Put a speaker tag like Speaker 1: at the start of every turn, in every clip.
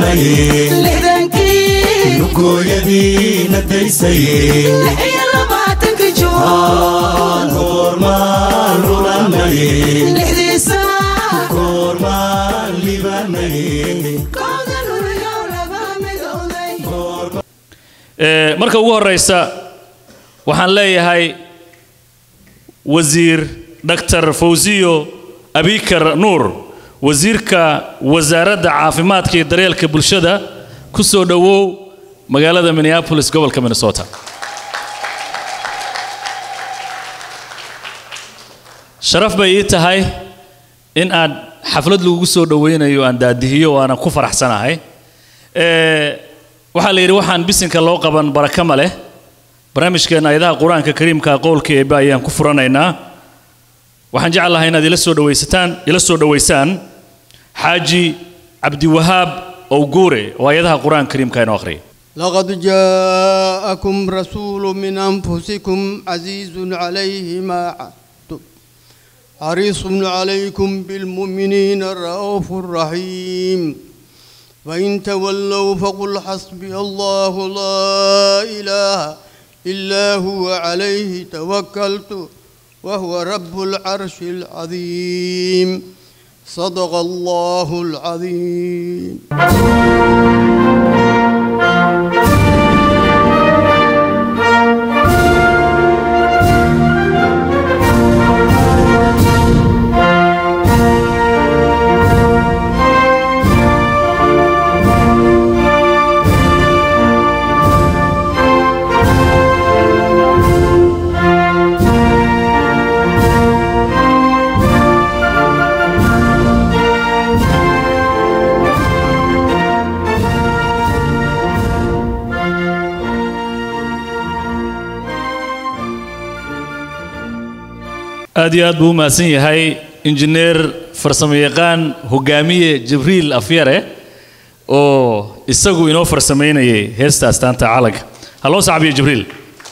Speaker 1: libaanaye
Speaker 2: lixdankii
Speaker 1: lugooyadii na daysaye
Speaker 2: lix iyo labaatanka juun
Speaker 1: aan goormaan lulanaye
Speaker 2: lixdii saac
Speaker 1: goormaan libaanaye
Speaker 2: kooda lulayow laba midowday
Speaker 3: Ee, marka ugu horeysa waxaan leeyahay wasiir dr fawziyo abikar nuur wasiirka wasaaradda caafimaadka iyo daryeelka bulshada ku soo dhowow magaalada minneapolis gobolka minnesota sharaf bay ii tahay in aad xaflad lagugu soo dhoweynayo aan daadihiyo waana ku faraxsanahay Ee, waxaa la yidhi waxaan bisinka loo qaban baraka ma leh barnaamijkeena ayadaha qur-aanka kariimka qowlka eebbe ayaan ku furanaynaa waxaan jecel lahaa inaad ila soo dhawaysataan ila soo dhawaysaan xaaji cabdiwahaab owguure oo ayadaha qur-aanka kariimka inoo akhriya
Speaker 4: لقد جاءكم رسول من أنفسكم عزيز عليه ما عنتم حريص عليكم بالمؤمنين الرؤوف الرحيم فإن تولوا فقل حسبي الله لا إله إلا هو عليه توكلت وهو رب العرش العظيم صدق الله العظيم
Speaker 3: aad iyo aad buu u mahadsan yahay injineer farsamo yaqaan hogaamiye jibriil afyare oo isagu inoo farsamaynayay heesta astaanta calanka ha loo sacbiyo jibriil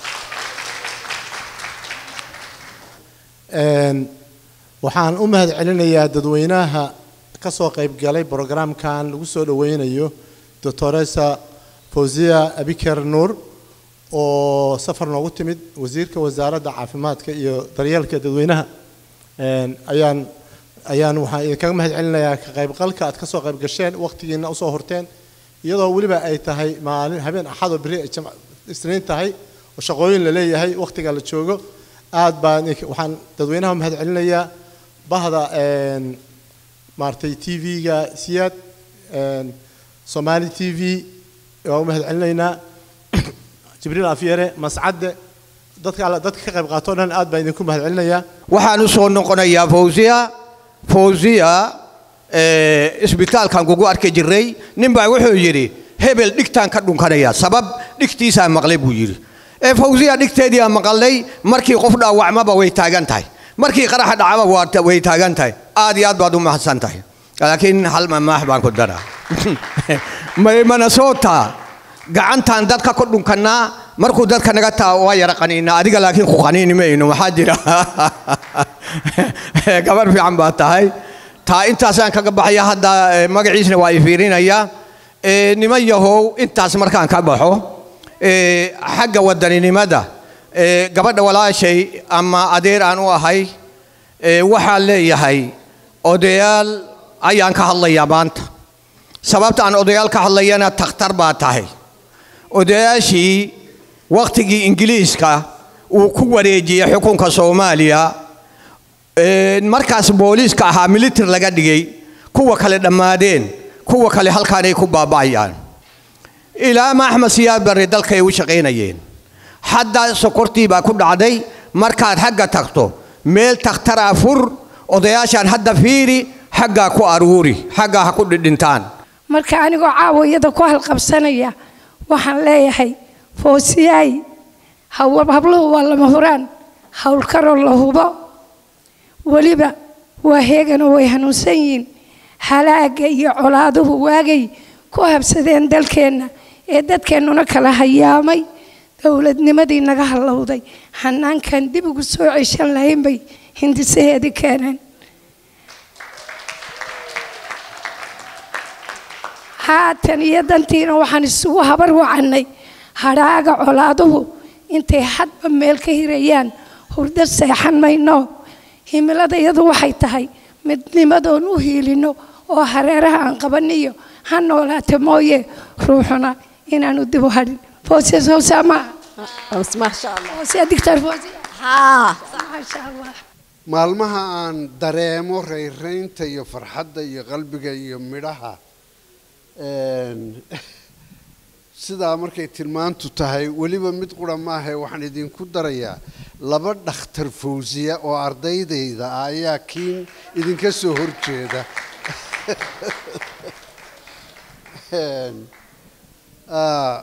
Speaker 5: Een, waxaan u mahad celinayaa dadweynaha ka soo qayb galay programkan lagu soo dhaweynayo doctoresa fawziya abikar nuur oo safar noogu timid wasiirka wasaaradda caafimaadka iyo daryeelka dadweynaha Een, ayaan ayaan waxaan idinkaga mahad celinayaa ka qaybgalka aad ka soo qayb gasheen waqtigiina usoo horteen iyadoo weliba ay tahay maalin habeen axad oo beri ay jimc- isniin tahay oo shaqooyin la leeyahay waqtiga la joogo aad baan idinka- waxaan dadweynaha mahad celinayaa bahda een, maaragtay t v-ga siyaad een, somali t v waan u mahad celinaynaa jibriil afyare mascadde dadka alle dadka ka qayb qaato o dhan aad baan idinku mahad celinayaa
Speaker 6: waxaan u soo noqonayaa fawziya fawziya eh, isbitaalkan kugu arki jiray ninbaa wuxuu yidhi hebel dhigtaan ka dhunkanaya sabab dhigtiisaa maqlay buu yidhi ee fawziya dhigteedii aan maqalnay markii qof dhaawacmaba way taagan tahay markii qaraxa dhacaba waa- way taagan tahay aad iyo aad baad u mahadsan tahay laakiin hal mamaax baan ku daraa may minnesota gacantaan dadka ku dhunkannaa markuu dadka naga taa waa yara qaniinaa adiga laakiin ku qaniini mayno waxaa jira gabar fiican baa tahay taa intaasaan kaga baxaya hadda eh, magaciisna waa i fiirinaya Eh, niman yahow intaas markaan ka baxo eh, xagga wadaninimada eh, gabadha walaashay ama adeer aan u ahay eh, waxaan leeyahay odayaal ayaan ka hadlayaa maanta sababta aan odayaal ka hadlayana takhtar baa tahay odayaashii wakhtigii ingiliiska uu ku wareejiyey xukunka soomaaliya ee, markaas booliiska ahaa militar laga dhigay kuwa kale dhammaadeen kuwa kale halkaanay ku baaba'ayaan ilaa ma axmed siyaad barre dalkay u shaqaynayeen hadda sokortii baa ku dhacday markaad xagga tagto meel takhtaraa fur odayaashaan hadda fiiri xaggaa ku aruuri xaggaa ha ku dhidhintaan
Speaker 7: marka anigoo caawiyada ku halqabsanaya waxaan leeyahay foosiyaay haw- habluhu waa lama huraan howlkaroo la hubo weliba waa heeganoo way hanuunsan yihiin halaaga iyo colaaduhu waagay ku habsadeen dalkeenna ee dadkeennuna kala hayaamay dowladnimadii naga hallowday hanaankan dib ugu soo ceshan lahayn bay hindisaheedii keeneen haatan iyo dantiina waxaan isugu habar wacannay hadhaaga colaaduhu intay hadba meel ka hirayaan hurdo seexan mayno himilada iyadu waxay tahay midnimadoon u hiilino oo hareeraha aan qabaniyo ha noolaata mooye ruuxuna inaanu dib u hadhin foosiya soosaa maaha
Speaker 8: maasha allah
Speaker 7: foosiya dictor foosiya
Speaker 8: haa
Speaker 7: maasha allah
Speaker 9: maalmaha aan dareemo rayraynta iyo farxadda iyo qalbiga iyo midhaha een, sidaa markay tilmaantu tahay weliba mid qura maahae waxaan idinku darayaa laba dhakhtar fawsiya oo ardaydayda ah ayaa kiin idinka soo horjeeda Een, ah,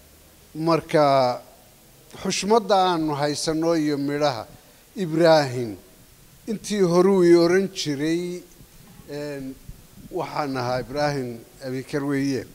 Speaker 9: marka xushmadda aanu haysano iyo midhaha ibraahim intii horuu i oran jiray een, waxaan ahaa ibraahim abikar weeye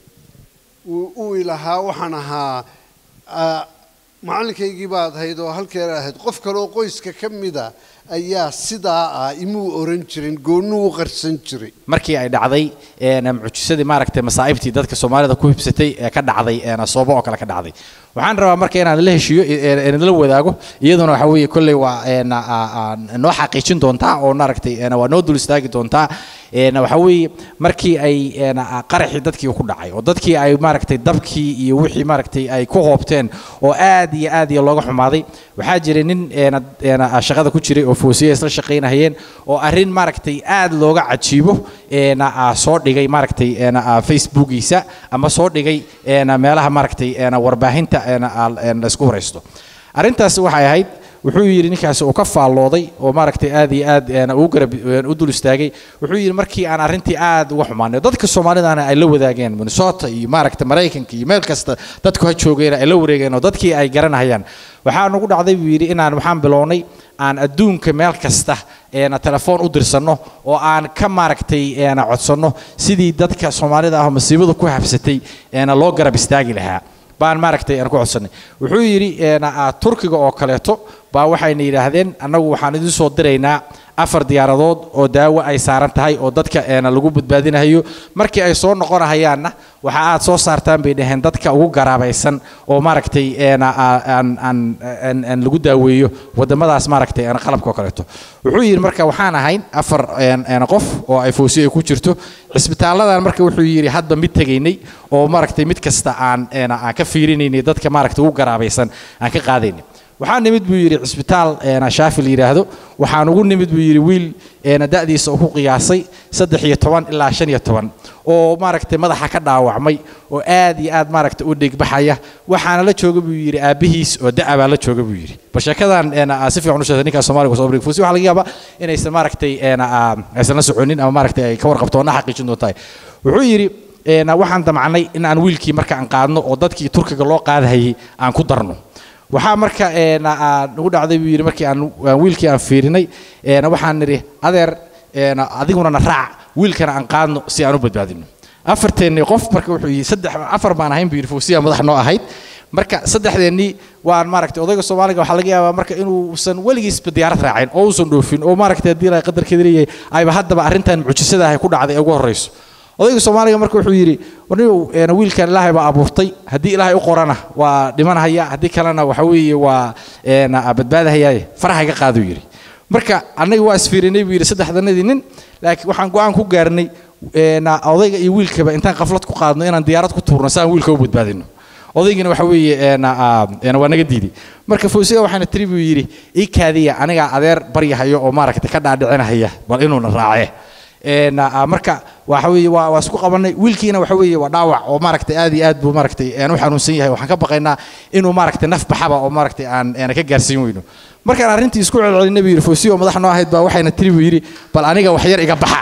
Speaker 9: uu uu ilahaa waxaan ahaa ah, macalinkaygii baad ahayd oo halkeer ahayd qof kale oo qoyska ka mida ayaa sidaa ah imuu oran jirin goonnuu u qarsan jiray
Speaker 10: markii ay dhacday een, mucjisadii maaragtay masaa'ibtii dadka soomaalida ku hibsatay ee ka dhacday een, soobo oo kale ka dhacday waxaan rabaa marka inaan la heshiiyo ee- ee la wadaago iyaduna waxa weeye kolley waa een, aa- aa- noo xaqiijin doontaa oo maaragtay een, waa noo dul istaagi doontaa een, waxa weeye markii ay een, aa, qaraxii dadkii ku dhacay oo dadkii ay maaragtay dabkii iyo wixii maaragtay ay ku hoobteen oo aad iyo aad iyo looga xumaaday waxaa jiray nin een, een, aa, shaqada ku jiray oo foosiya isla shaqaynahayeen oo arrin maaragtay aad looga cajiibo een, aa, soo dhigay maaragtay een, aa, facebookiisa ama soo dhigay een, meelaha maaragtay een, warbaahinta een, aa, een, la isku waraysto arrintaasi waxay ahayd wuxuu yidhi ninkaasi uu ka faallooday oo maaragtay aad iyo aad een, uu garab een, u dul istaagay wuxuu yidhi markii aan arrintii aad uga xumaanay dadka soomaalidana ay la wadaageen minnesota iyo maaragtay maraykanka iyo meel kasta dadku ha joogeen ay la wareegeen oo dadkii ay garanayaan waxaa nagu dhacday buu yidhi inaan waxaan bilownay aan adduunka meel kasta een, telefoon u dirsanno oo aan ka maaragtay een, codsanno sidii dadka soomaalida ah oo masiibada ku habsatay een, loo garab istaagi lahaa baan maaragtay aan ku codsanay wuxuu yidhi een, aa, turkiga oo kaleeto baa waxayna yidhaahdeen annagu waxaan idin soo diraynaa afar diyaaradood oo daawo ay saaran tahay oo dadka een, lagu badbaadinayo markii ay soo noqonahayaanna waxa aad soo saartaan bay dhaheen dadka ugu garaabaysan oo maaragtay een, aa, aan aan aan- aan lagu daaweeyo wadamadaas maaragtay een, qalabka oo kaleeto wuxuu yidhi marka waxaan ahayn afar een, een, qof oo ay foosiyo ay ku jirto cisbitaaladan marka wuxuu yidhi hadba mid tegaynay oo maaragtay mid kasta aan een, aan ka fiirinaynay dadka maaragtay ugu garaabaysan aan ka qaadaynay waxaa nimid buu yidhi cisbitaal een, shaafi la yidhaahdo waxaan ugu nimid buu yidhi wiil een, da'diisa uu ku qiyaasay saddex iyo toban ilaa shan iyo toban oo maaragtay madaxa ka dhaawacmay oo aad iyo aad maaragtay u dhigbaxaya waxaana la jooga buu yidhi aabbihiis oo da'a baa la jooga buu yidhi bal sheekadan een, aa, si fiican u sheegtay ninkaas soomaaliga soo brig fuusi waxaa laga yaabaa inaysan maaragtay een, aa, aysan la soconin ama maaragtay ay ka warqabto na xaqiijin doontahay wuxuu yidhi een, waxaan damcnay in aan wiilkii marka aan qaadno oo dadkii turkiga loo qaadahayay aan ku darno waxaa marka een, aa, nagu dhacday buu yidhi markii aan aan wiilkii aan fiirinay een, waxaan nidhi adeer een, adiguna na raac wiilkana aan qaadno si aan u badbaadino afarteennii qof marka wuxuu yidhi saddex afar baan ahayn buu yidhi fuusiya madax noo ahayd marka saddexdeennii waan maaragtay odayga soomaaliga waxaa laga yaabaa marka inuusan weligiisba diyaarad raacin oo uusan dhoofin oo maaragtay haddii ilaahay qadarkeeda leeyahay ayba haddaba arrintan mucjisada ahay ku dhacday ee ugu horreyso odayga soomaaliga marka wuxuu yidhi warniyow een, wiilkan ilaahay baa abuurtay haddii ilaahay u qorana waa dhimanahaya haddii kalena waxa weeye waa een, aa, badbaadahayaaye faraha iga qaaduu yidhi marka annaga waa isfiirinay buu yidhi saddexdanadii nin laakiin waxaan go-aan ku gaarnay een, aa, odayga iyo wiilkaba intaan qaflad ku qaadno inaan diyaarad ku tuurno si aan wiilka u badbaadino odaygina waxa weeye een, aa, een, waa naga diiday marka foosiga waxaana tiri buu yidhi ii kaadiya anigaa adeer baryahayo oo maaragtay ka dhaadhicinahaya bal inuuna raace een, aa, marka waxa weeye waa waa isku qabanay wiilkiina waxa weeye waa dhaawac oo maaragtay aad iyo aad buu maaragtay een, u xanuunsan yahay waxaan ka baqaynaa inuu maaragtay naf baxaba oo maaragtay aan een, ka gaarsiin weyno markaan arrintii isku celcelinay buu yidhi foosiyo madax noo ahayd baa waxayna tiri buu yidhi bal aniga wax yar iga baxa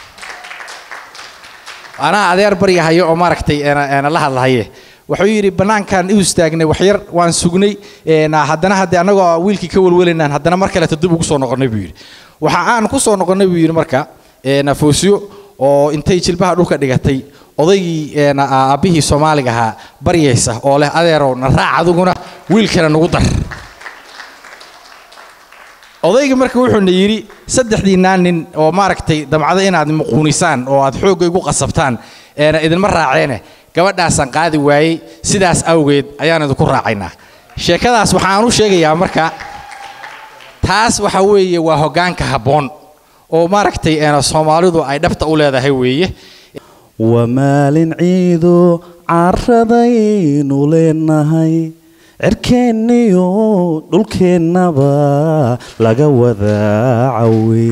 Speaker 10: anaa adeer baryahayo oo maaragtay een, een, la hadlahaye wuxuu yidhi bannaankan u istaagnay waxyar waan sugnay een, haddana haddii annagoo wiilkii ka welwelaynaan haddana mar kaleeto dib ugu soo noqonnay buu yidhi waxa aan ku soo noqonnay buu yidhi marka een, foosiyo oo intay jilbaha dhulka dhigatay odaygii een, aa- aabbihii soomaaliga ahaa baryaysa oo leh adeerow na raac adiguna wiilkana nagu dar odayga marka wuxuuna yidhi saddexdiinaa nin oo maaragtay damcado inaad muquunisaan oo aad xoogga igu qasabtaan een idinma raaceene gabadhaasaan qaadi waayey sidaas awgeed ayaan idinku raacaynaa sheekadaas waxaan u sheegayaa marka taas waxa weeye waa hoggaanka habboon oo maaragtay een soomaalidu ay dhabta u leedahay weeye
Speaker 11: waa maalin ciido caradaynu leenahay cirkeenniyo dhulkeennaba laga wadaacawe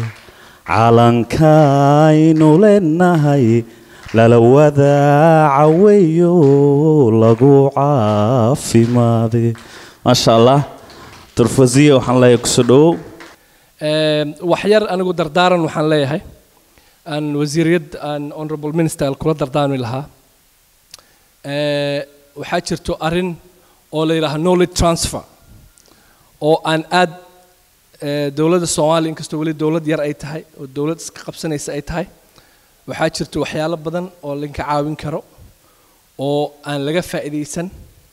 Speaker 11: calankaynu leenahay lala wadaacaweyo lagu caafimaaday maasha allah turfasiya waxaan leeyahay kusoo dhowow
Speaker 12: wax yar anigu dardaaran waxaan leeyahay aan wasiiriyad aan honorable minister kula dardaarmi lahaa Eh, waxaa jirto arrin oo la yidhaaha knowledge transfer oo aan aad eh, dowladda soomaaliya inkastoo weli dowlad yar ay tahay oo dowlad iska qabsanaysa ay tahay waxaa jirto waxyaalo badan oo linka caawin karo oo aan laga faa'iidaysan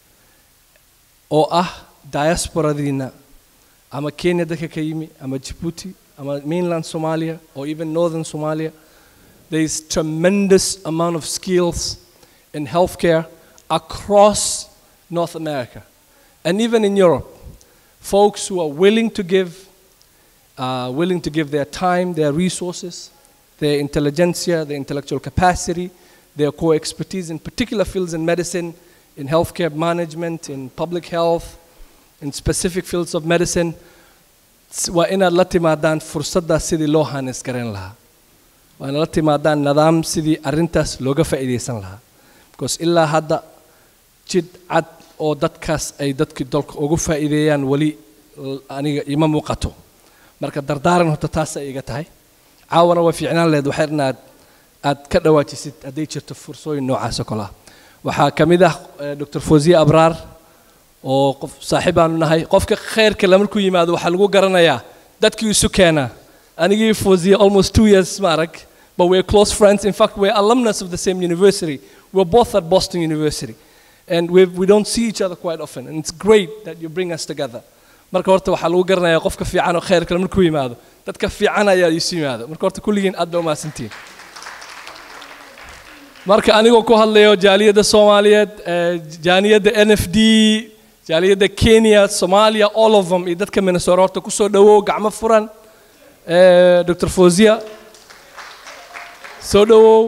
Speaker 12: oo ah diasporadiina ama kenya dadka ka yimi ama djibouti ama mainland somalia or even northern somalia there is tremendous amount of skills in healthcare across north america and even in europe folks who are willing to give uh, willing to give their time their resources their intelligentsia their intellectual capacity their core expertise in particular fields in medicine in healthcare management in public health in specific fields of medicine s- waa inaad la timaadaan fursaddaas sidii loo hanis garan lahaa waa inaad la timaadaan nidaam sidii arrintaas looga faa'iidaysan lahaa because ilaa hadda jid cad oo dadkaas ay dadkii dalka ugu faa'iideeyaan weli l- aniga ima muuqato marka dardaaran horta taasay iga tahay caawana waa fiicnaan lehed waxay inaad aad ka dhawaajisid hadday jirto fursooyin noocaas oo kale ah waxaa ka mid ah eh, dr fawziye abraar oo qof saaxiib aanu nahay qofka khayrka la markuu yimaado waxaa lagu garanayaa dadkii isu keenaa anigii fawziye almost two years ma arag but we're close friends in fact we're alumnus of the same university we're both at boston university and we we don't see each other quite often and it's great that you bring us together marka horta waxaa lagu garanayaa qofka fiican oo khayrka la markuu yimaado dadka fiican ayaa isu yimaado marka horta kulligiin aad baa umahadsantihiin marka anigoo ku hadlayo jaaliyadda soomaaliyeed eh, jaaliyadda n f d jaaliyadda kenya soomaaliya all of them iyo dadka minnesota horta kusoo dhawow gacmo furan Eh, dr fawziya soo dhawow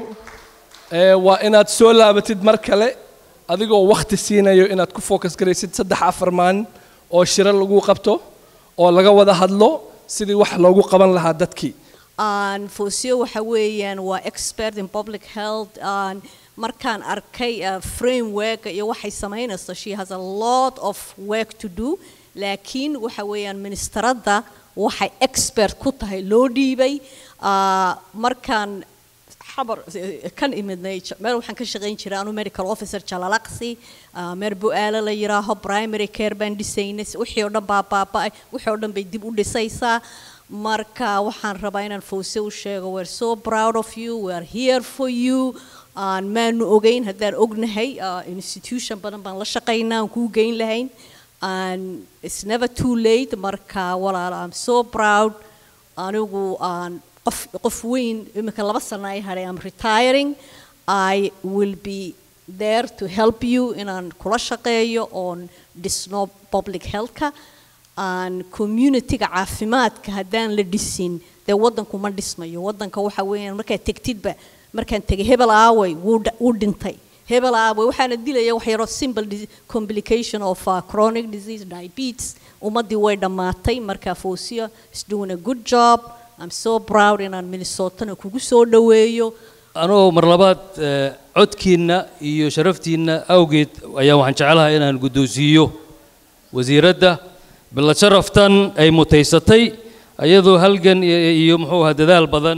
Speaker 12: Eh, waa inaad soo laabatid mar kale adigoo wakhti siinayo inaad ku focus garaysid saddex afar maalin oo shiro lagu qabto oo laga wada hadlo sidii wax loogu qaban lahaa dadkii
Speaker 8: aan foosiyo waxa weeyaan waa expert in public health aan markaan arkay uh, framework iyo waxay samaynayso she has a lot of work to do laakiin waxa weeyaan ministeradda waxay expert ku tahay loo dhiibay uh, markaan xabar kan imidnay j- meel waxaan ka shaqayn jiray anu medical officer jalalaqsi uh, meer bu-aalo la yiraaho primary care baan dhisaynay wixii oo dhan baa baaba'ay wixii oo dhan bay dib u dhisaysaa marka waxaan rabaa inaan fawse u sheego we're so proud of you we're here for you aan maanu ogeyn haddaan ognahay uh, institution badan baan la shaqaynaa aan kuu geyn lahayn and it's never too late marka walaal I'm so proud anigu aan qof qof weyn imika laba sano ay hadhay am retiring I will be there to help you inaan kula shaqeeyo oon dhisno public healthka aan communityga caafimaadka haddaan la dhisin dee waddanku ma dhismayo waddanka waxa weeyaan markaad tegtidba markaan tegay hebel aaway wuu dha- wuu dhintay hebel aaway waxaana dilaya wax yaroo simple dis- complication of uh, chronic disease diabetes ummaddii way dhammaatay marka foosiya is doing a good job I'm so proud inaan minnesotana kugu soo dhoweeyo
Speaker 3: anoo mar labaad eh, codkiinna iyo sharaftiinna awgeed ayaa waxaan jeclahay inaan guddoonsiiyo wasiiradda billa sharaftan ay mutaysatay ayadoo halgan iyo iyo muxuu ahaa dadaal badan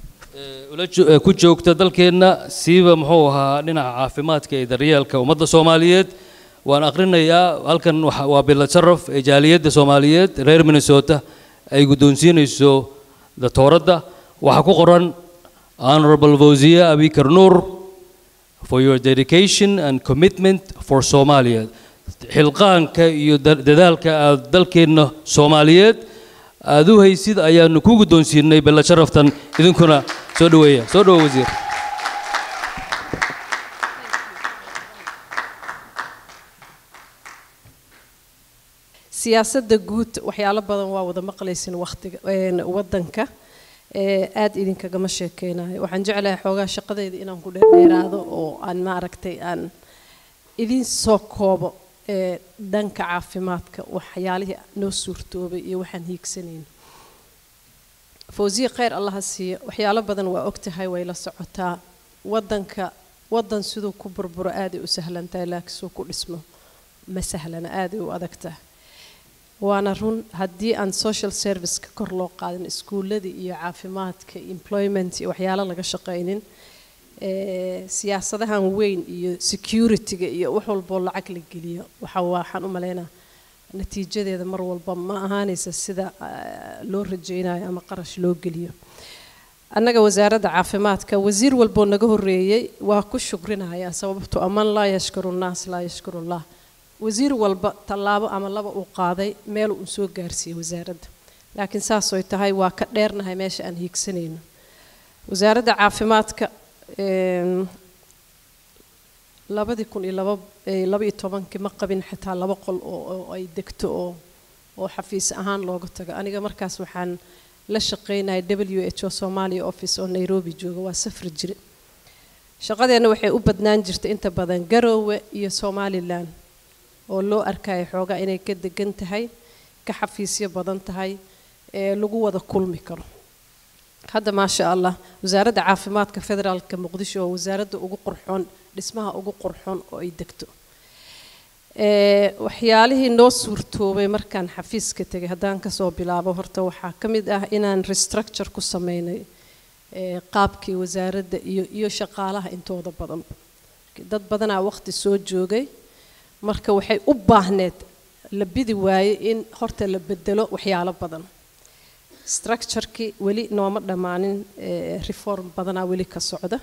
Speaker 3: eh, ula jo- eh, ku joogta dalkeenna siiba muxuu ahaa dhinaca caafimaadka iyo daryeelka ummadda soomaaliyeed waan aqrinayaa halkan waxa- waa billa sharaf ee jaaliyadda soomaaliyeed reer minnesota ay guddoonsiinayso datooradda waxaa ku qoran honorable fawziya abikar nuur for your dedication and commitment for Somalia. xilqaanka iyo da- dadaalka aad dalkeenna Soomaaliyeed aad u haysid ayaanu ku guddoonsiinay bella sharaftan idinkuna soo dhaweeya soo dhawo wasiir
Speaker 13: siyaasadda guud waxyaalo badan waa wada maqlaysin waqtiga een, waddanka ee, aad idinkagama sheekeynayo waxaan jeclahay xoogaa shaqadayda inaan ku dheerdheeraado oo aan maaragtay aan idin soo koobo ee, dhanka caafimaadka waxyaalihii noo suurtoobay iyo waxaan hiigsanayno fawsiye khayr allaha siiyo waxyaalo badan waa ogtahay way la socotaa waddanka waddan siduu ku burburo aaday u sahlan tahay laakiin suu ku dhismo ma sahlana aaday u adag tahay waana run haddii aan social serviceka kor loo qaadin iskuuladii iyo caafimaadka employment iyo waxyaalo laga shaqaynin ee, siyaasadahan weyn iyo securityga iyo wax walboo lacag la geliyo waxa waxaan u malaynaa natiijadeeda mar walba ma ahaanaysa sida ah, loo rajaynayo ama qarash loo geliyo annaga wasaaradda caafimaadka wasiir walboo naga horeeyey waa ku shukrinaya sababto aman laa yashkuru nnaas laa yashkuru llah wasiir walba tallaabo ama laba uu qaaday meel uu soo gaarsiiyey wasaaradda laakiin saasoy tahay waa ka dheernahay meesha aan hiigsanayno wasaaradda caafimaadka em, labadii kun iyo laba eh, laba iyo tobankii ma qabin xitaa laba qol oo oo ay degto oo oo xafiis ahaan looga tago aniga markaas waxaan la shaqaynaya w h o somalia office oo nairobi jooga waa safri jire shaqadeenna waxay u badnaan jirtay inta badan garoowe iyo somalilan oo loo arkayo xoogaa inay ka degan tahay ka xafiisyo badan tahay ee lagu wada kulmi karo hadda maasha allah wasaaradda caafimaadka federaalka muqdisho oo wasaaradda ugu qurxoon dhismaha ugu qurxoon oo ay degto ee waxyaalihii noo suurtoobay markaan xafiiska tegay haddaan kasoo bilaabo horta waxaa ka mid ah inaan restructure ku sameynay ee qaabkii wasaaradda iyo iyo shaqaalaha intooda badan dad badanaa waqti soo joogay marka waxay u baahneed la bidi waaye in horta la bedelo waxyaalo badan structurekii weli nooma dhammaanin ee reform badanaa weli ka socda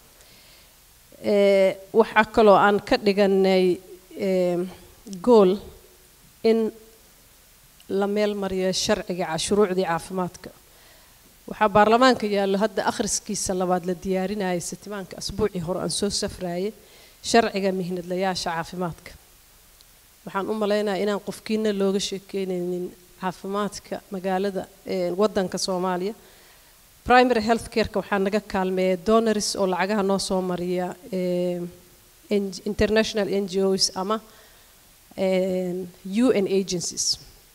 Speaker 13: ee waxaa kaloo aan ka dhiganay ee gool in la meel mariyo sharciga ca- shuruucdii caafimaadka waxaa baarlamaanka yaallo hadda akhriskiisa labaad la diyaarinayay sitimaanka asbuucii hore aan soo safraayay sharciga mihnadlayaasha caafimaadka waxaan u malaynayaa inaan qofkiina looga sheekeynaynin caafimaadka magaalada ee waddanka soomaaliya primary health careka waxaa naga kaalmeeya donors oo lacagaha noo soo mariya ee N- international n g os ama een, un agencies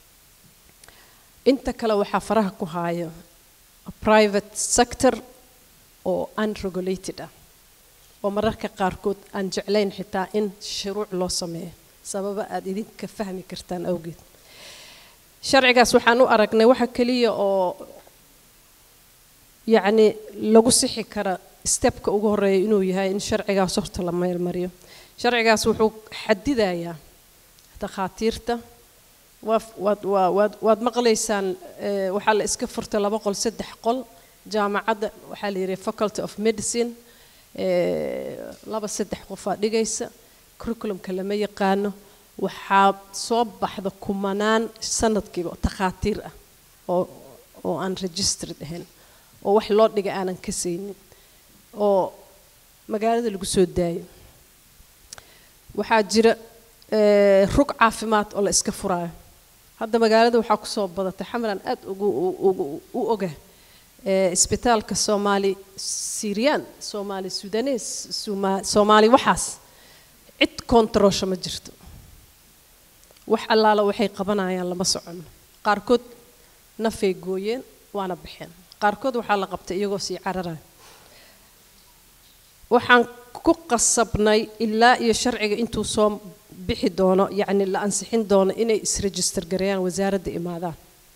Speaker 13: inta kale waxaa faraha ku haayo private sector oo unregulated ah oo mararka qaarkood aan jeclayn xitaa in shuruuc loo sameeyo sababa aad idinka fahmi kartaan awgeed sharcigaas waxaan u aragnay waxa keliya oo yacni lagu sixi kara stebka ugu horeeya inuu yahay in sharcigaas horta la meelmariyo sharcigaas wuxuu xadidayaa takhaatiirta waa waad waa waad waad maqlaysaan eh, waxaa la iska furtay laba qol saddex qol jaamacadda waxaa la yidhi faculty of medicine eh, laba saddex qofaa dhigaysa curriculumka lama yaqaano waxaa soo baxda kumanaan sanadkiiba takhaatiir ah oo oo aan registered ahayn oo wax loo dhiga aanan ka saynin oo magaalada lagu soo daayo waxaa jira eh, rug caafimaad oo la iska furaayo hadda magaalada waxaa kusoo badatay xamalan aad ugu u- ugu- u oga eh, isbitaalka soomaali syrian soomaali sudanes Soma- soomaali waxaas cid kontaroosha ma jirto wax allaala waxay qabanayaan lama socono qaarkood nafay gooyeen waana baxeen qaarkood waxaa la qabtay iyagoo sii cararaya waxaan ku qasabnay ilaa iyo sharciga intuu soo bixi doono yacni la ansixin doono inay isregister gareeyaan wasaaradda imaadaan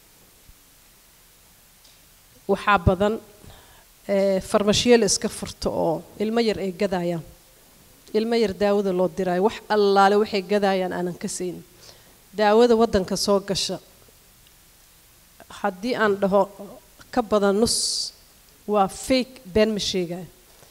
Speaker 13: waxaa badan eh, farmashiyo la iska furto oo ilmo yar ay gadayaan ilmo yar daawada loo diraayo wax allaale waxay gadayaan aanan ka saynin daawada waddanka soo gasha haddii aan dhaho ka badan nus waa fake been ma sheegayo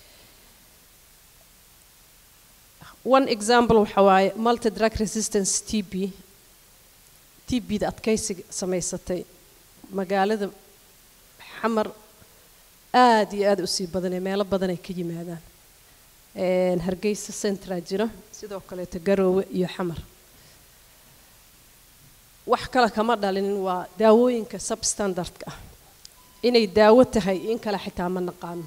Speaker 13: one example waxa waaye multi drug resistance t b t b da adkaysiga samaysatay magaalada xamar aad iyo aad u sii badanee meelo badan ay ka yimaadaan Een, hargeysa centra jiro sidoo kaleeto garoowe iyo xamar wax kale kama dhalinin waa daawooyinka substandardka ah inay daawo tahay in kale xitaa ma naqaano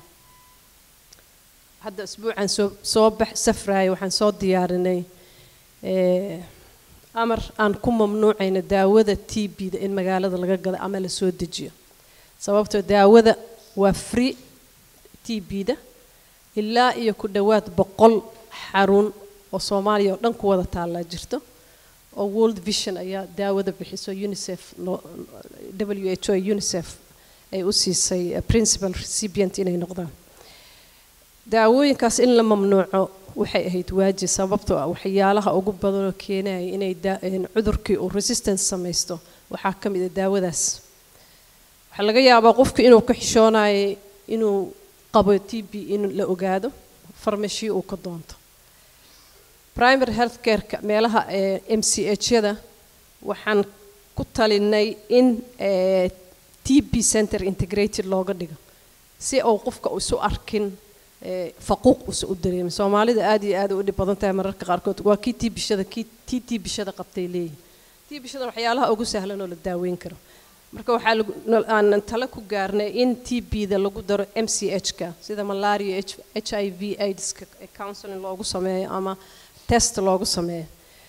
Speaker 13: hadda isbuucan soo soo bax safraaya waxaan soo diyaarinay eh, amar aan ku mamnuucayno daawada t b-da in magaalada laga gado ama la soo dejiyo sababtoo daawada waa free t b-da ilaa iyo ku dhowaad boqol xarun oo soomaaliya oo dhan ku wada taallaa jirto oo world vision ayaa daawada bixiso unicef loo- w h o unicef ay u siisay eh, principal recipient inay noqdaan daawooyinkaas in la mamnuuco waxay ahayd waajib sababtoo ah waxyaalaha ugu badanoo keenaya inay daa- een cudurkii uu resistance samaysto waxaa ka mid a daawadaas waxaa laga yaabaa qofku inuu ka xishoonayo inuu qabo t b in la ogaado farmashi uu ka doonto primary health care-ka meelaha ee m c h-yada waxaan ku talinay in eh, t b center integrated looga dhigo si uu qofka isu arkin eh, faquuq usa u dareemin soomaalida aad iyo aad u dhib badan tahay mararka qaarkood waa kii tii bishada kii tii tii bishada qabtay leeyihin tii bishada waxyaalaha ugu sahlan oo la daaweyn karo marka waxaa lagu- no- aan tale ku gaarnay in t b-da lagu daro m c h-ka sida malaria h i v aidska ee counseling loogu sameeyo ama test loogu sameeyo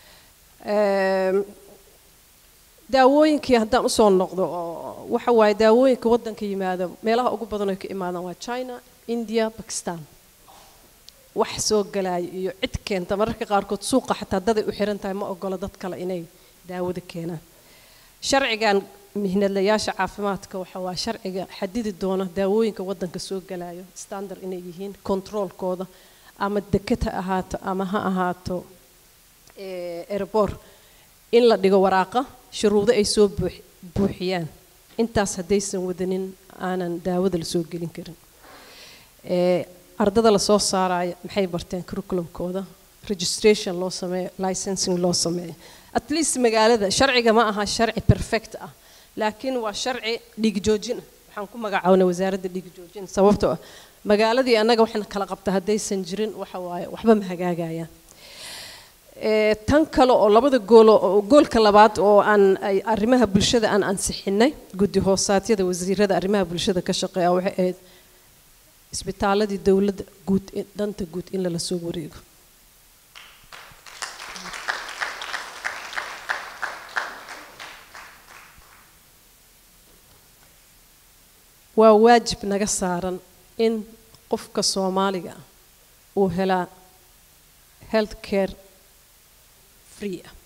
Speaker 13: Ehm, daawooyinkii haddaan usoo noqdo oo waxa waaye daawooyinka waddanka yimaada meelaha ugu badan ay ka imaadaan waa china india bakistan wax soo galaayo iyo cid keenta mararka qaarkood suuqa xataa daday u xiran tahay ma ogola dad kale inay daawada keenaan sharcigan mihnadlayaasha caafimaadka waxa waa sharciga xadidi doona daawooyinka waddanka soo galayo standard inay yihiin controolkooda ama deked ha ahaato ama ha ahaato eh, airport in la dhigo waraaqa shuruudo ay soo buux- buuxiyaan intaas haddaysan wadanin aanan daawada la soo gelin karin Eh, ardada la soo saaraya maxay barteen curriculumkooda registration loo sameeyo licensing loo sameeyo at least magaalada sharciga ma aha sharci perfect ah laakiin waa sharci dhiigjoojin ah waxaan ku magacaabnay wasaaradda dhiigjoojin sababtoo ah magaaladii annaga waxna kala qabta haddaysan jirin waxa waaye waxba ma hagaagayaan Eh, tan kale oo labada goolo oo- goolka labaad oo aan ay arrimaha bulshada aan ansixinay guddi hoosaadyada wasiirada arrimaha bulshada ka shaqeeya waxay ahayd isbitaaladii dowladda guud in- danta guud in lala soo wareego waa waajib naga saaran in qofka soomaaliga ah uu helaa health care free ah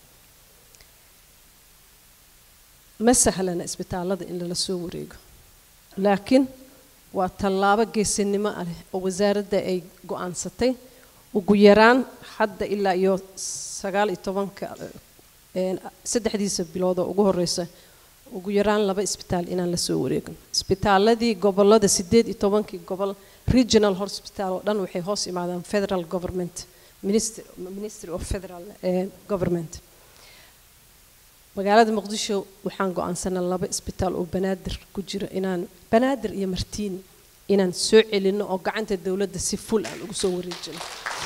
Speaker 13: ma sahlana isbitaalada in lala soo wareego laakiin waa tallaabo geesinimo ah leh oo wasaaradda ay go-aansatay ugu yaraan hadda ilaa iyo sagaal iyo tobanka een, saddexdiisa bilood oo ugu horeysa ugu yaraan laba isbitaal inaan la soo wareegin isbitaaladii gobolada sideed iyo tobankii gobol regional hospital oo dhan waxay hoos imaadaan federal government ministry, ministry of federal eh, government magaalada muqdisho waxaan go-aansanay laba isbitaal oo banaadir ku jira inaan banaadir iyo martiini inaan soo celinno oo gacanta dowladda si ful aan ugu soo wareejino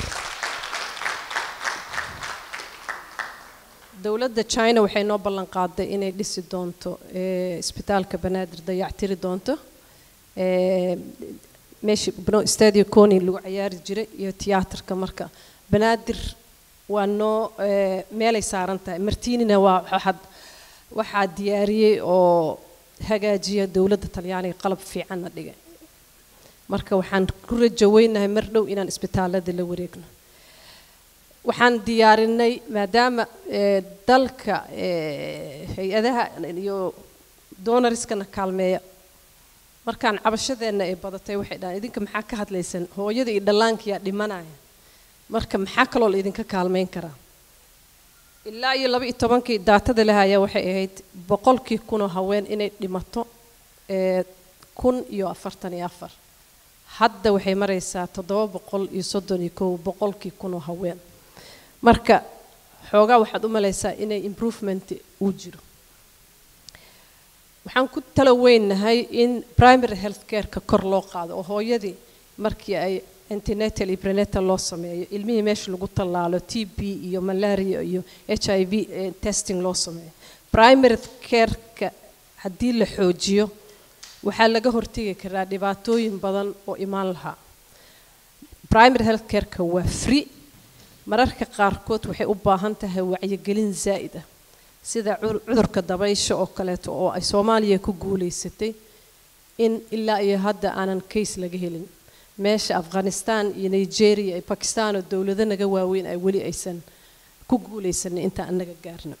Speaker 13: dowladda china waxay noo ballan qaaday inay dhisi doonto eh, isbitaalka banaadir dayactiri doonto eh, meeshii bno stadio coni lagu cayaari jiray iyo tiyaatarka marka banaadir waa noo eh, meelay saaran tahay martiinina waa waxaad waxaa diyaariyey oo hagaajiya dowladda talyaaniga qalab fiicanna dhigay marka waxaan ku rajo weynahay mar dhow inaan isbitaalada la wareegno waxaan diyaarinay maadaama eh, dalka eh, hay-adaha iyo doonariskana kaalmeeya markaan cabashadeenna ay badatay waxay dhahaan idinka maxaa ka hadlaysan hooyada iyo dhallaankiyaa dhimanaya marka maxaa kaloo la idinka kaalmeyn karaa ilaa iyo laba iyo tobankii daatada lahaya waxay ahayd boqolkii kunoo haween inay dhimato ee kun iyo afartan iyo afar hadda waxay maraysaa toddoba boqol iyo soddon iyo kow boqolkii kunoo haween marka xoogaa waxaad u malaysaa inay improvement uu jiro waxaan ku tala weynahay in primary health care-ka kor loo qaado oo hooyadii markii ay antenatal iyo prenatal loo sameeyo ilmihii meesha lagu tallaalo t b iyo malaria iyo h i v eh, testing loo sameeyo primary careka haddii la xoojiyo waxaa laga hortegi karaa dhibaatooyin badan oo imaan lahaa primary health careka waa free mararka qaarkood waxay u baahan tahay wacyigelin zaa'id ah sida cur- cudurka dabaysha oo kaleeto oo ay soomaaliya ku guulaysatay in ilaa iyo hadda aanan case laga helin meesha afghanistan iyo nigeria iyo bakistan oo dowlado naga waaweyn ay weli aysan ku guulaysanin intaan annaga gaarno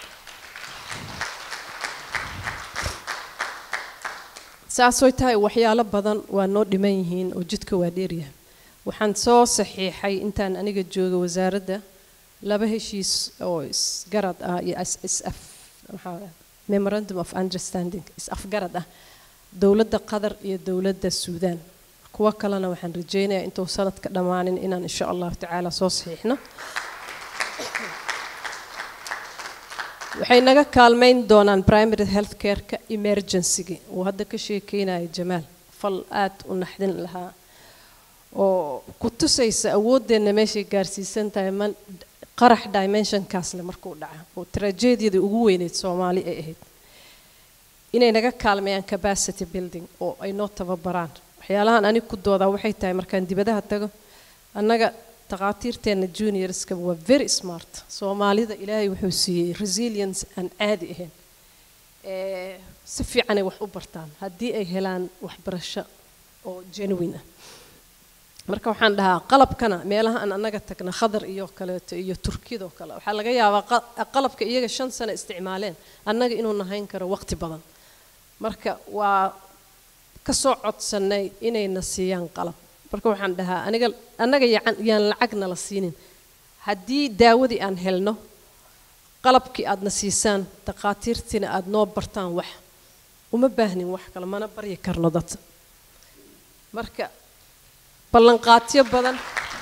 Speaker 13: saasoy tahay waxyaalo badan waa noo dhiman yihiin oo jidka waa dheeryahay waxaan soo saxiixay intaan aniga jooga wasaaradda laba heshiis oo isgarad ah iyo is- is-af maxaa la- memorandum of understanding is-afgarad ah dowladda qatar iyo dowladda suudaan kuwo kalena waxaan rajaynayaa intuu sanadka dhammaanin inaan insha allahu tacaala soo saxiixno waxay naga kaalmayn doonaan primary health careka emergency-gi uu hadda ka sheekeynaya jamaal fal aad u naxdin lahaa oo ku tusaysa awooddeenna meeshay gaarsiisan tahay man qarax dimensionkaas le markuu dhaca oo trajediyadii ugu weyneyd soomaali ay ahayd inay naga kaalmeeyaan capacity building oo ay noo tababaraan waxyaalahan anig ku doodaa waxay tahay markaan dibadaha tago annaga takhaatiirteenna juniorska waa very smart soomaalida ilaahay wuxuu siiyey resilience aan caadi ahayn ee si fiicanay wax u bartaan haddii ay helaan waxbarasho oo genuine ah marka waxaan dhahaa qalabkana meelaha aan annaga tagna khadar iyo kaleeto iyo turkiyadoo kale waxaa laga yaabaa qa- qalabka iyaga shan sano isticmaaleen annaga inuu nahayn karo waqti badan marka waa ka soo codsannay inayna siiyaan qalab marka waxaan dhahaa aniga annaga yacan- yaan lacagna la siinin haddii daawadii aan helno qalabkii aadna siisaan takhaatiirtiina aad noo bartaan wax uma baahnin wax kale mana baryi karno dad marka ballanqaatyo badan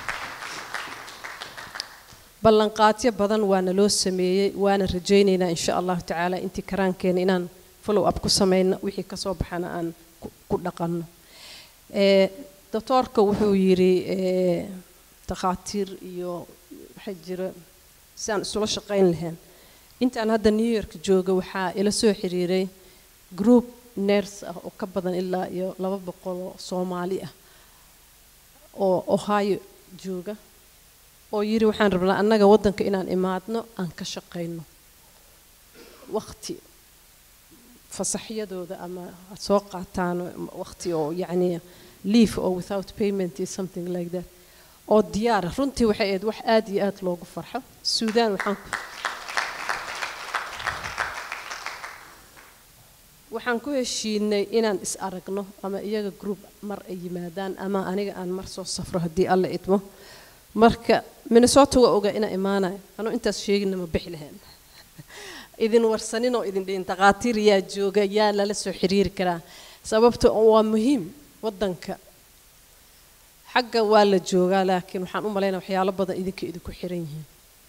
Speaker 13: ballanqaatyo badan waana loo sameeyey waana rajaynaynaa insha allahu tacaala intii karaankeena inaan follow up ku samayno wixii kasoo baxana aan ku- ku dhaqanno Eh, doctoorka wuxuu yidhi eh, takhaatiir iyo waxaa jira si aan isula shaqayn lahayn intaan hadda new york jooga waxaa ila soo xiriiray group nurse ah oo ka badan ilaa iyo laba boqol oo soomaali ah oo ohio jooga oo yidhi waxaan rabnaa annaga waddanka inaan imaadno aan ka shaqayno waqti fasaxyadooda ama aad soo qaataan waqti oo yacni leave or without payment is something like that oo diyaara runtii waxay ahayd wax aad iyo aad loogu farxo suudaan waxaan ku waxaan ku heshiinay inaan is aragno ama iyaga group mar ay yimaadaan ama aniga aan mar soo safro haddii alla idmo marka minnesota waa ogaa inaa imaanayo anuu intaas sheegina ma bixi lahayn idin warsanin oo idin dhihin takhaatiir yaa jooga yaa lala soo xiriiri karaa sababta oo waa muhiim waddanka xagga waa la joogaa laakiin waxaan u malaynaya waxyaalo badan idinka idinku xiran yihiin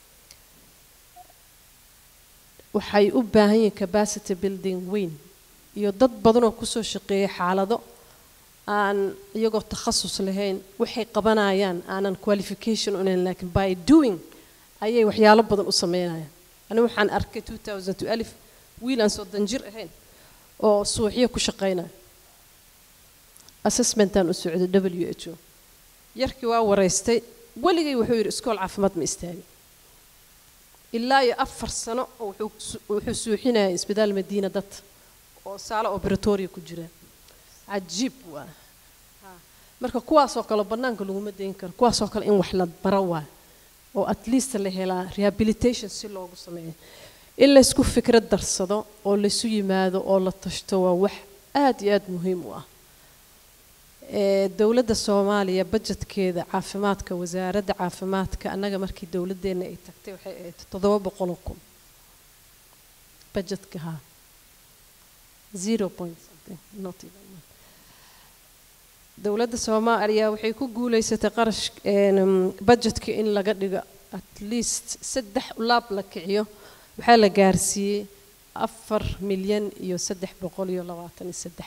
Speaker 13: waxay u baahan yihiin capacity building weyn iyo dad badan oo kusoo shaqeeya xaalado aan iyagoo takhasus lahayn waxay qabanayaan aanan qualification u lahayn laakiin by doing ayay waxyaalo badan u sameynayaan anigu waxaan arkay 2012 wiil aan soddon jir ahayn oo suuxyo ku shaqaynaya assessmentaan u socday w h o yarkii waa waraystay weligay wuxuu yidhi iskool caafimaad ma istaagin ilaa iyo afar sano oo wuxuu su- wuxuu suuxinayay isbitaal madiina dad oo saalo operatoria ku jira cajiib waa Ha. marka kuwaasoo kale bannaanka laguma dayn karo kuwaasoo kale in wax la baro waa oo at least la helaa rehabilitation si loogu sameeyo in laysku fikrad darsado oo laysu yimaado oo la tashto waa wax aad iyo aad muhiim u ah ee dowladda soomaaliya bajetkeeda caafimaadka wasaaradda caafimaadka annaga markii dowladdeena ay tagtay waxay ahayd toddoba boqoloo kun bajetka haa zero point something not even one. dowladda soomaaliya waxay ku guulaysatay qarash een, bajetka in laga dhigo at least saddex laab la kiciyo waxaa la gaarsiiyey afar milyan iyo saddex boqol iyo labaatan iyo saddex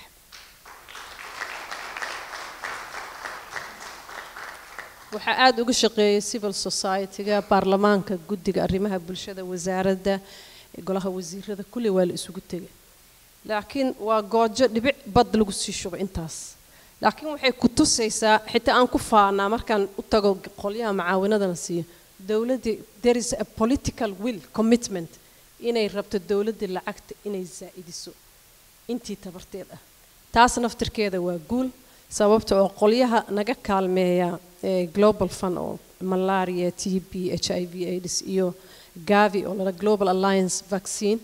Speaker 13: waxaa aada uga shaqeeyay civil society-ga baarlamaanka guddiga arrimaha bulshada wasaaradda golaha wasiirada kulli waa la isugu tegay laakiin waa goojo dhibic bad lagu sii shubo intaas laakiin waxay ku tusaysaa xitaa aan ku faanaa markaan u tago qolyaha macaawinadana siiyo dowladdii there is a political will commitment inay rabto dowladdii lacagta inay zaa'idiso intii tabarteed ah taas naftirkeeda waa guul sababta oo qolyaha naga kaalmeeya ee global fund oo malaria t b h i v aids iyo gavi oo lala global alliance vaccine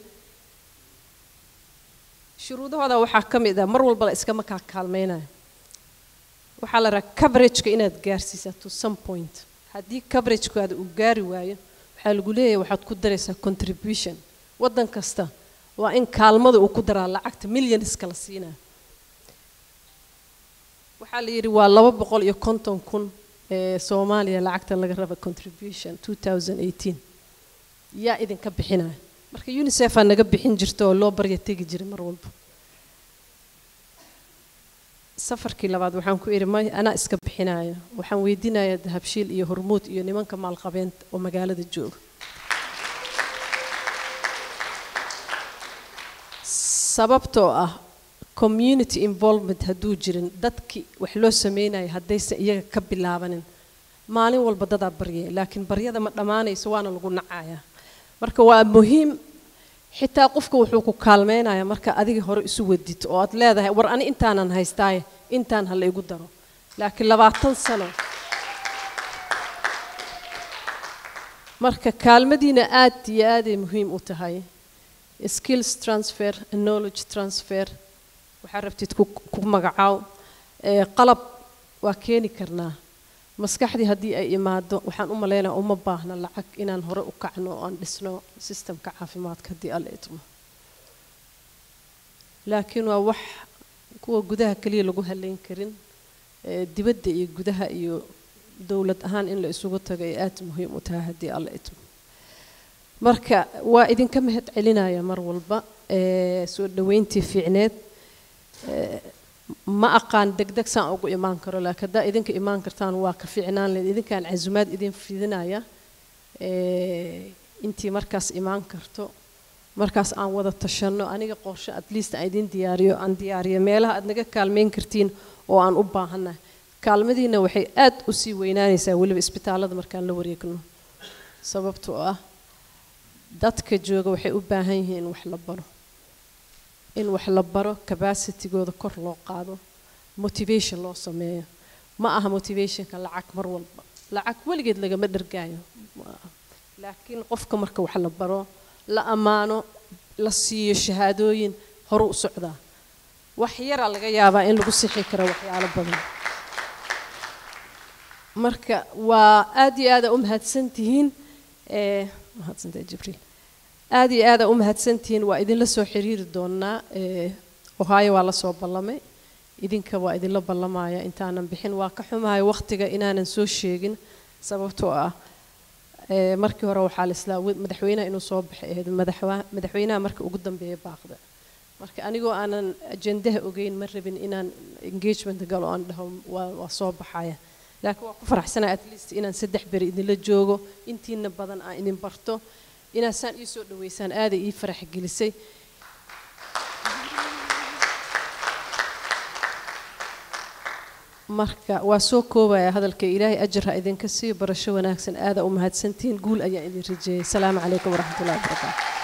Speaker 13: shuruudahooda waxaa ka mid ah mar walba la iskama kaa kaalmeynaya waxaa la rabaa coverageka inaad gaarsiisaa to some point haddii coveragekaada uu gaari waayo waxaa lagu leeyahay waxaad ku daraysaa contribution waddan kasta waa in kaalmada uu ku daraa lacagta millionska la siinaa waxaa la yidhi waa laba boqol iyo konton kun ee soomaaliya lacagta laga raba contribution 2018 yaa idinka bixinaya marka unicefaa naga bixin jirta oo loo barya tegi jiray mar walba safarkii labaad waxaan ku idhi may anaa iska bixinaya waxaan weydiinayaa dahabshiil iyo hormuud iyo nimanka maalqabeenta oo magaalada jooga sababtoo ah community involvement hadduu jirin dadkii wax loo sameynaya haddaysan iyaga ka bilaabanin maalin walba dadaa baryaya laakiin baryada ma dhammaanayso waana lagu nacayaa marka waa muhiim xitaa qofka wuxuu ku kaalmeynaya marka adiga hore isu wadid oo aad leedahay war ani intaanan haystaaye intaan ha la igu daro laakiin labaatan sano marka kaalmadiina aad iyo aaday muhiim u tahay skills transfer knowledge transfer waxaa rabtid ku ku magacaaw ee qalab waa keeni karnaa maskaxdii haddii ay imaado waxaan u malaynaya uma baahna lacag inaan hore u kacno oo aan dhisno sistemka caafimaadka haddii alla idmo laakiin waa wax kuwa gudaha keliya lagu halayn karin ee dibadda iyo gudaha iyo dowlad ahaan in la isugu tago ay aad muhiim u tahay haddii alla idmo marka waa idinka mahad celinaya mar walba ee soo dhoweyntii fiicneed ee ma aqaan degdeg saan ugu imaan karo laakiin haddaa idinka imaan kartaan waa ka fiicnaan leed idinkaan casumaad idin fidinaya ee intii markaas imaan karto markaas aan wada tashanno aniga qorshe at least aan idin diyaariyo aan diyaariyo meelaha aad naga kaalmeyn kartiin oo aan u baahannahay kaalmadiina waxay aad u sii weynaanaysaa weliba isbitaallada markaan la wareegno sababtoo ah dadka jooga waxay u baahan yihiin in wax la baro in wax la baro capacitigooda kor loo qaado motivation loo sameeyo ma aha motivationka lacag mar walba lacag weligeed lagama dhargaayo laakiin qofka marka wax la baro la ammaano la siiyo shahaadooyin horu u socdaa wax yaraa laga yaabaa in lagu sixi karo waxyaalo badan marka waa aad iyo aada u mahadsantihiin ee mahadsantahay jibriil aad iyo aada u mahadsantihiin waa idinla soo xiriiri doonaa ee ohio waa la soo ballamay idinka waa idinla ballamaya intaanan bixin waa ka xumahay waqtiga inaanan soo sheegin sababtoo ah ee markii hore waxaa la islaa madaxweynaha inuu soo baxay ahayd madaxwa- madaxweynaha marka ugu dambeeya baaqda marka anigoo aanan ajendaha ogeyn ma rabin inaan engagement galo aan dhaho waa waa soo baxaya laakiin waa ku faraxsanahay at least inaan saddex beri idinla joogo intiina badan aan idin barto inaad saan ii soo dhaweysaan aaday ii farax gelisay marka waa soo koobaya hadalka ilaahay ajar ha idinka siiyo barasho wanaagsan aada u mahadsantihiin guul ayaan idin rajeeyay asalaamu calaykum waraxmatullahi wabarakaatu